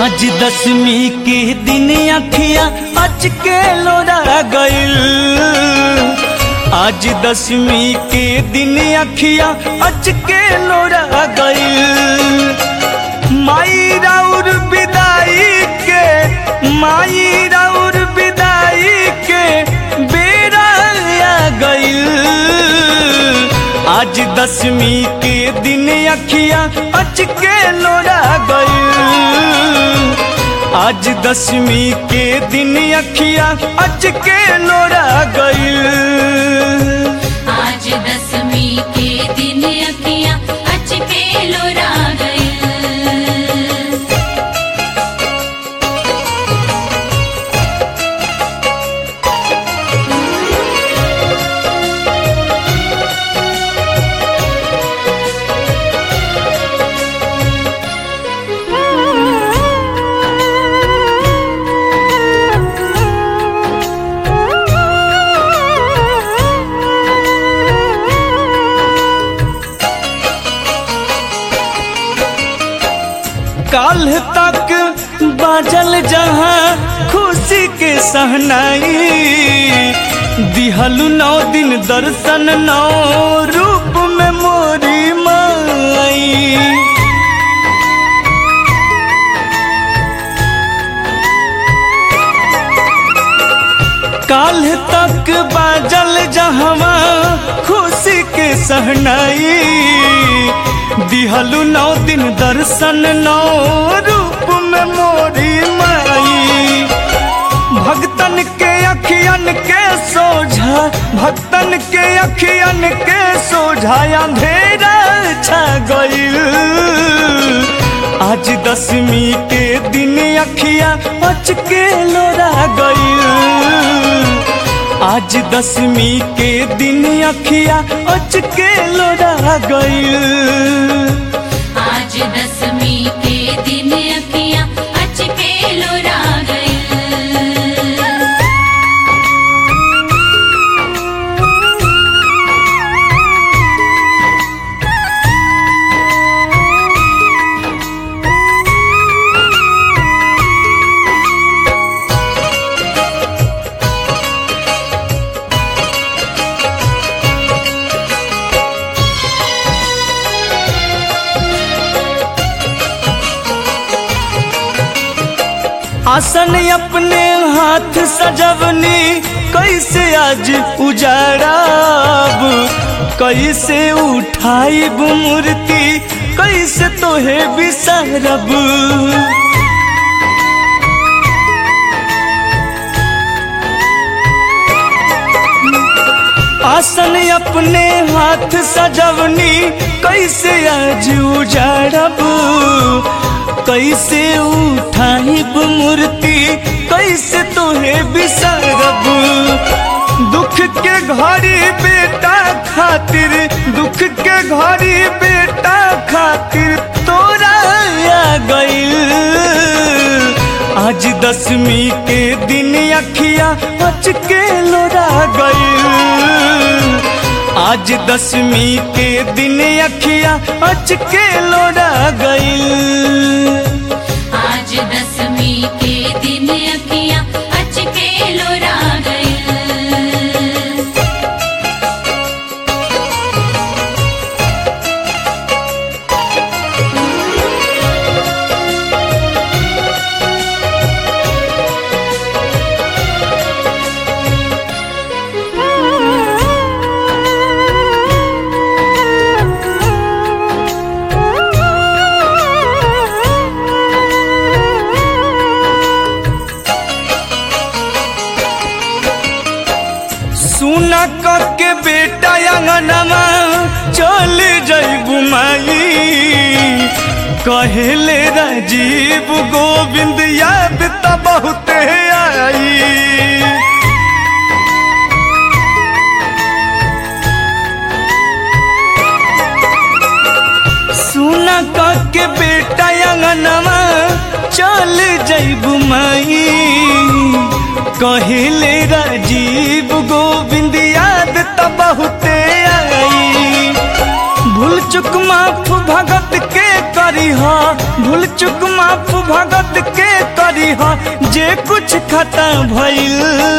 आज दसवीं के दिन अखिया अच के लोरा गइल आज दसवीं के दिन अखिया अच के लोरा गइल माई राउर विदाई के माई राउर विदाई के बेरा आ गइल आज दसवीं के दिन अखिया अच के लोरा गइल आज दसवीं के दिन अखिया अच के लोरा गइल आज दसवीं के दिन अखियाँ अचके लोरा गए काल तक बाजल जहाँ खुशी के सहनाई दिहलु नौ दिन दर्शन नौ रूप में मोरी माई काल तक बाजल जहवा खुशी के सहनाई दिहलु नौ दिन दर्शन नौ रूप में मोरी माई भक्तन के अखियन के सोझा भक्तन के अखियन के सोझा अंधेरा छा गइल आज दसवीं के दिन अखिया अच के लोरा गइल आज दसवीं के दिन अखिया अच के लोरा गइल आज दसवीं के दिन अखियाँ अचके लोरा गए आसन अपने हाथ सजवनी कैसे आज उजाड़ब कैसे उठाइब मूर्ति कैसे तोहे बिसरब आसन अपने हाथ सजवनी कैसे आज उजाड़ब कैसे उठाइब मूर्ति कैसे तोहे बिसरब दुख के घड़ी बेटा खातिर दुख के घड़ी बेटा खातिर तोरा आ गइल आज दसवीं के दिन अखिया अच के लोरा गइल आज दसवीं के दिन अखिया अच के लोरा गइल आज दसवीं के दिन अखियाँ अचके लोरा गए सुना के बेटा अंगनमा चल जैबू माई कहेले राजीव गोविंद याद त बहुते आई सुना के बेटा अंगनमा चल जैबू माई कहिले राजीव गोविंद याद त बहुते आई भूल चुक माफ भगत के कर करी हा भूल चुक माफ भगत के करी हा जे कुछ खता भइल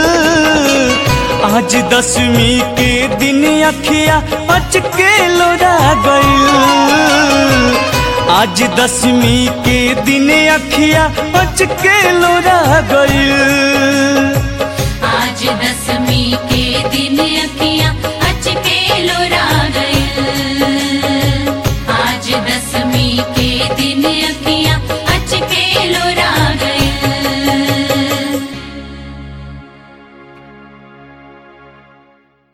आज दसवीं के दिन अखिया अचके लोरा गइल आज दसवीं के दिन अखिया अचके लोरा गइल